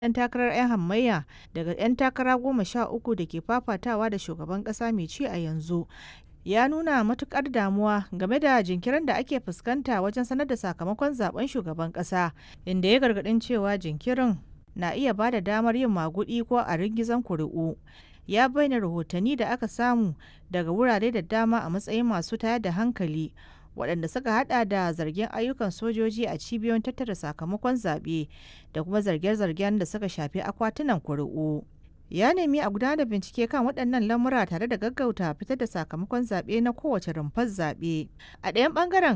'yan takarar 'yan hamayya daga 'yan takara goma sha uku da ke fafatawa da shugaban ƙasa mai ci a yanzu ya nuna matukar damuwa game da jinkirin da ake fuskanta wajen sanar da sakamakon zaben shugaban ƙasa inda ya gargadin cewa jinkirin na iya ba da damar yin magudi ko a ringizan kuri'u ya bayyana rahotanni da aka samu daga wurare da dama a matsayin masu tayar da hankali waɗanda suka hada da zargin ayyukan sojoji a cibiyoyin tattara sakamakon zaɓe da kuma zarge-zargen da suka shafi akwatunan kuri'u. ya nemi a gudanar da bincike kan waɗannan lamura tare da gaggauta fitar da sakamakon zaɓe na kowace rumfar zaɓe a ɗayan ɓangaren